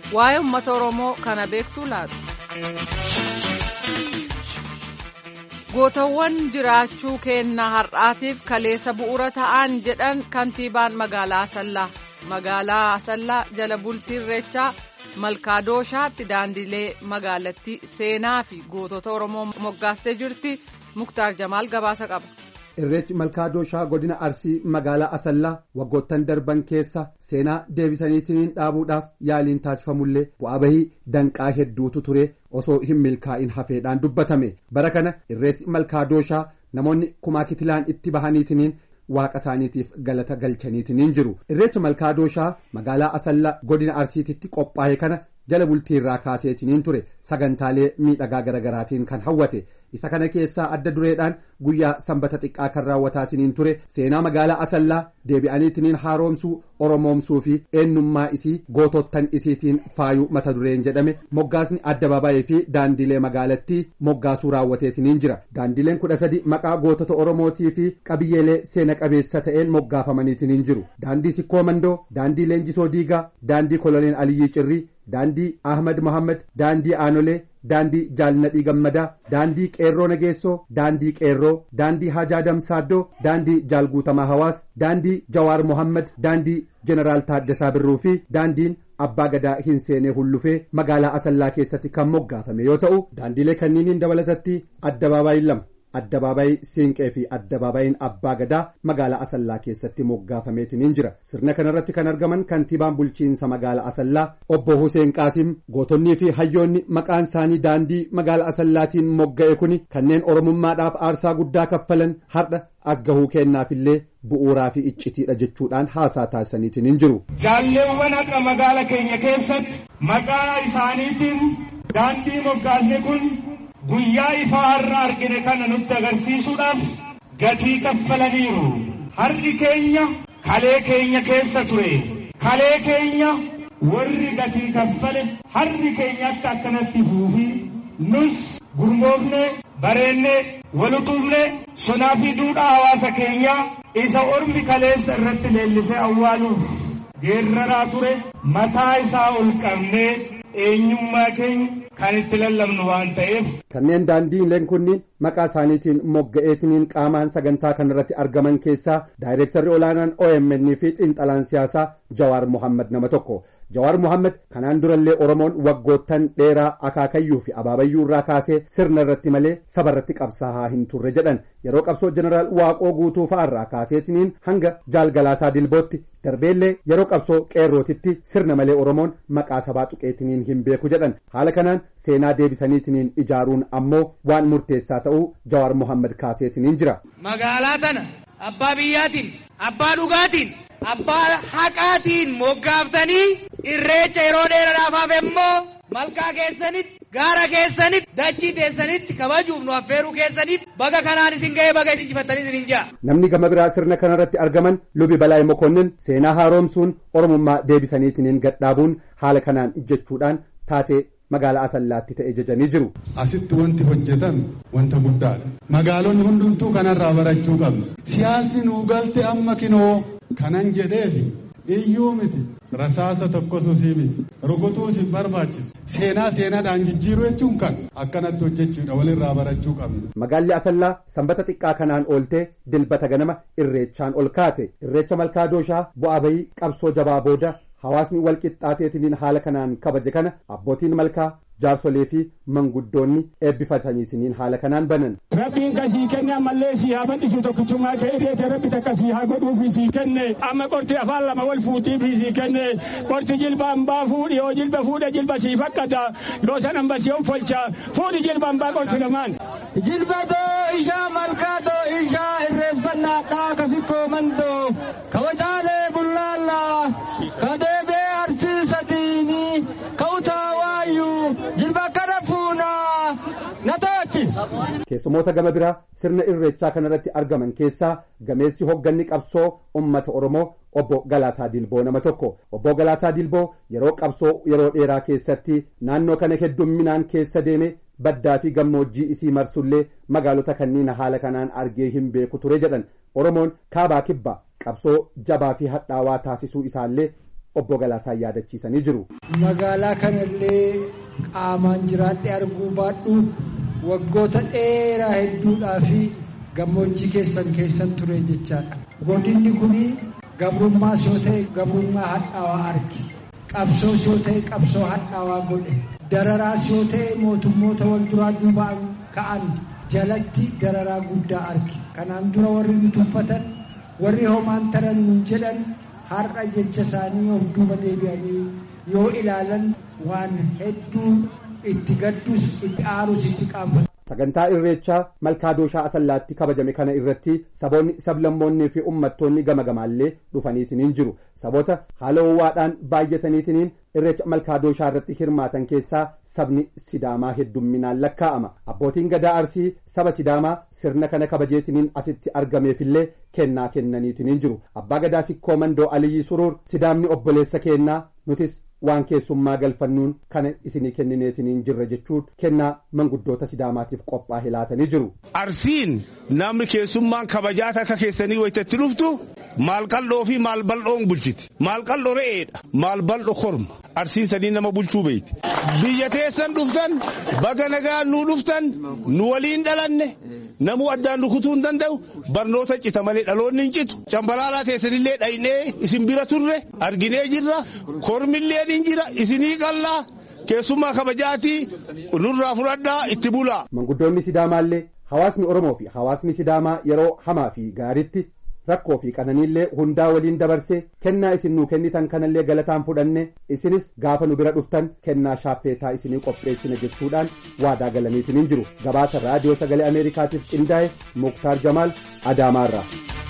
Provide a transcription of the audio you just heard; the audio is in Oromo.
waa'ee uummata oromoo kana beektuu laatu. gootawwan jiraachuu kennaa har'aatiif kaleessa bu'uura ta'an jedhan kantiibaan magaalaa asallaa magaalaa asallaa jala bultii irreechaa malkaadooshaatti daandilee magaalattii seenaa fi gootota oromoo moggaastee jirti muktaar jamaal gabaasa qaba. irreechi malkaadooshaa godina arsii magaalaa asallaa waggoottan darban keessa seenaa deebisaniitiin dhaabuudhaaf yaaliin taasifamullee bu'aa bahii danqaa hedduutu ture osoo hin milkaa'in hafeedhaan dubbatame bara kana irreessi malkaadooshaa namoonni kumaa kitilaan itti bahaniitiin waaqa isaaniitiif galata galchaniitiin jiru irreecha malkaadooshaa magaalaa asallaa godina arsiititti qophaa'e kana jala bultii irraa kaaseetiin ture sagantaalee miidhagaa garagaraatiin kan hawwate isa kana keessaa adda dureedhaan guyyaa sanbata xiqqaa kan raawwataatiin ture seenaa magaalaa asallaa deebi'aniitiin haaromsuu oromoomsuu fi eenyummaa isii gootottan isiitiin faayuu mata dureen jedhame moggaasni addabaabaayii fi daandilee magaalattii moggaasuu raawwateetiin jira daandileen kudha sadi maqaa gootota oromootii fi qabiyyeelee seena qabeessa ta'een moggaafamaniitiin jiru daandii sikkoo mandoo daandii leenjisoo diigaa daandii koloneel aliyyii cirrii daandii ahmad mohammad daandii aanolee daandii jaalnadhii gammadaa daandii qeerroo nageessoo daandii qeerroo daandii hajaa damsaaddoo daandii jaalguutamaa hawaas daandii jawaar mohammad daandii jeneraal taaddasaa birruu fi daandiin abbaa gadaa hin seenee hullufee magaalaa asallaa keessatti kan moggaafame yoo ta'u daandiilee kanniiniin dabalatatti addabaabaayii lama addabaabaayii siinqee fi addabaabayiin abbaa gadaa magaalaa asallaa keessatti moggaafameetiin jira sirna kanarratti kan argaman kantiibaan bulchiinsa magaalaa asallaa obbo Huseen Qaasim gootonnii fi hayyoonni maqaan isaanii daandii magaalaa asallaatiin mogga'e kuni kanneen oromummaadhaaf aarsaa guddaa kaffalan har'a as gahuu kennaafillee bu'uuraa fi iccitiidha jechuudhaan haasaa taasisaniitiin jiru. jaalleewwan har'a magaala keenya keessatti maqaa isaaniitiin daandii moggaasne kun. guyyaa ifaa har'a argine kana nutti agarsiisuudhaaf gatii kaffalaniiru har'i keenya kalee keenya keessa ture kalee keenya warri gatii kaffale har'i keenya akka akkanatti fuufi nus gurmoofne bareenne walutuufne sonaa fi duudhaa hawaasa keenyaa isa ormi kaleessa irratti leellisee awwaaluuf geerraraa ture mataa isaa ol qabnee eenyummaa keenya kan itti lallabnu waan ta'eef. Kanneen daandiileen kunniin maqaa isaaniitiin mogga'eetiniin qaamaan sagantaa kanarratti argaman keessaa daayireektarri olaanaan OMN fi xiinxalaan siyaasaa Jawaar Mohammad nama tokko. Jawaar Mohammad kanaan durallee Oromoon waggoottan dheeraa akaakayyuu fi abaabayyuu irraa kaasee sirna irratti malee saba irratti qabsaa'aa hin turre jedhan yeroo qabsoo jeneraal Waaqoo guutuu fa'aarraa kaaseetiniin hanga jaalgalaasaa dilbootti darbeellee yeroo qabsoo qeerrootitti sirna malee Oromoon maqaa sabaa tuqeetiniin hin beeku jedhan haala kanaan seenaa deebisaniitiniin ijaaruun ammoo waan murteessaa ta'uu Jawaar Mohammad kaaseetiniin jira. Magaalaa tana abbaa biyyaatiin abbaa dhugaatiin abbaa haqaatiin moggaaftanii irreecha yeroo dheeraadhaaf hafe immoo malkaa keessanitti gaara keessanitti dachii teessanitti kabajuuf nu affeeruu keessanitti baga kanaan isin ga'ee baga injifattanii isin hin ja'a. Namni gama biraa sirna kanarratti argaman lubi balaay mokonnin seenaa haaromsuun oromummaa deebisaniitiin gadhaabuun haala kanaan jechuudhaan taatee magaalaa asallaatti ta'e jajanii jiru. Asitti wanti hojjetan wanta guddaadha. Magaalonni hundumtuu kanarraa barachuu qabna. Siyaasni nuu galte amma kinoo kanan jedheefi iyyuu miti rasaasa tokkosuusii miti rukutuus hin barbaachisu seenaa seenaadhaan jijjiiruu jechuun kan akkanatti hojjechuudha walirraa barachuu qabna. Magaalli Asallaa sanbata xiqqaa kanaan ooltee dilbata ganama irreechaan ol kaate irreecha malkaadooshaa bu'aa bahii qabsoo jabaa booda hawaasni walqixxaateetiin haala kanaan kabaje kana abbootiin malkaa jaarsolee fi manguddoonni eebbifataniitiin haala kanaan banan. Rabbiin kasii kenne ammallee sii haa bal'isu tokkichummaa kee irreete rabbi takka sii haa godhuufi sii kenne amma qorti afaan lama wal fuutiifi sii kenne qorti jilba hambaa fuudhi yoo jilba fuudhe jilba sii fakkata yoo san hamba sii folcha fuudhi jilba hambaa qorti lamaan. Jilba doo ishaa malkaa doo ishaa irreeffannaa dhaa kasikkoo mandoo kabajaalee bullaallaa kadeebee arsiisatiini kautaa waayyuu jilba kana fuunaa na to'achis. Keessumoota gama biraa sirna irreechaa kanarratti argaman keessaa gameessi hogganni qabsoo ummata Oromoo obbo Galaasaa Dilboo nama tokko. Obbo Galaasaa Dilboo yeroo qabsoo yeroo dheeraa keessatti naannoo kana heddumminaan keessa deeme baddaa fi gammoojjii isii marsullee magaalota kanneen haala kanaan argee hin beeku ture jedhan Oromoon kaabaa kibbaa qabsoo jabaa fi hadhaawaa taasisuu isaallee obbo Galaasaan yaadachiisanii jiru. Magaalaa kanallee qaamaan jiraadhee arguu baadhu waggoota dheeraa hedduudhaa fi gammoojjii keessan keessan ture jechaadha. Godinni kun gabrummaas yoo ta'e gabrummaa hadhaawaa arge. Qabsoos yoo ta'e qabsoo hadhaawaa godhe. Dararaas yoo ta'e mootummoota wal duraa duubaan ka'an jalatti dararaa guddaa arge. Kanaan dura warri nu tuffatan warri homaan taran jedhan har'a jecha isaanii of duuba deebi'anii yoo ilaalan waan hedduu itti gaddus itti aarus itti qaanfatu. Sagantaa Irreechaa Malkaadooshaa Asallaatti kabajame kana irratti saboonni sablammoonnii fi uummattoonni gama gamaallee dhufaniitiniin jiru. Saboota haala ho'aadhaan baay'ataniitiniin irreecha Malkaadooshaa irratti hirmaatan keessaa sabni Sidaamaa heddumminaan lakkaa'ama. Abbootiin gadaa Arsii saba Sidaamaa sirna kana kabajeetiniin asitti argameefillee kennaa kennaniitiniin jiru. Abbaa gadaa Sikkoo Mandoo Aliyyii Suruur Sidaamni obboleessa kennaa nutis waan keessummaa galfannuun kana isinii kennineetiniin jirra jechuun kennaa manguddoota sidaamaatiif qophaa'e laatanii jiru. Arsiin namni keessummaan kabajaa akka keessanii wayitatti dhuftu maal qal'oo fi maal bal'oon bulchiti. Maal qal'oo re'eedha. Maal bal'oo korma. Arsiin sadii nama bulchuu beeyti. Biyya teessan dhuftan baga nagaa nuu dhuftan nu waliin dhalanne namuu addaan rukutuu hin danda'u barnoota cita malee dhaloonni hin citu. Cambalaalaa teessanillee dhaynee isin bira turre arginee jirra kormillee hin jira isinii qallaa keessummaa kabajaatii nurraa fudhadhaa itti bulaa. Manguddoonni Sidaamaallee hawaasni Oromoo fi hawaasni Sidaamaa yeroo hamaa fi gaariitti rakkoo fi qananiillee hundaa waliin dabarsee kennaa isin nuu kennitan kanallee galataan fudhanne isinis gaafa nu bira dhuftan kennaa shaaffeetaa isinii qopheessina jechuudhaan waadaa galaniitiin jiru gabaasa raadiyoo sagalee ameerikaatiif qindaa'e muktaar jamaal adaamaarraa.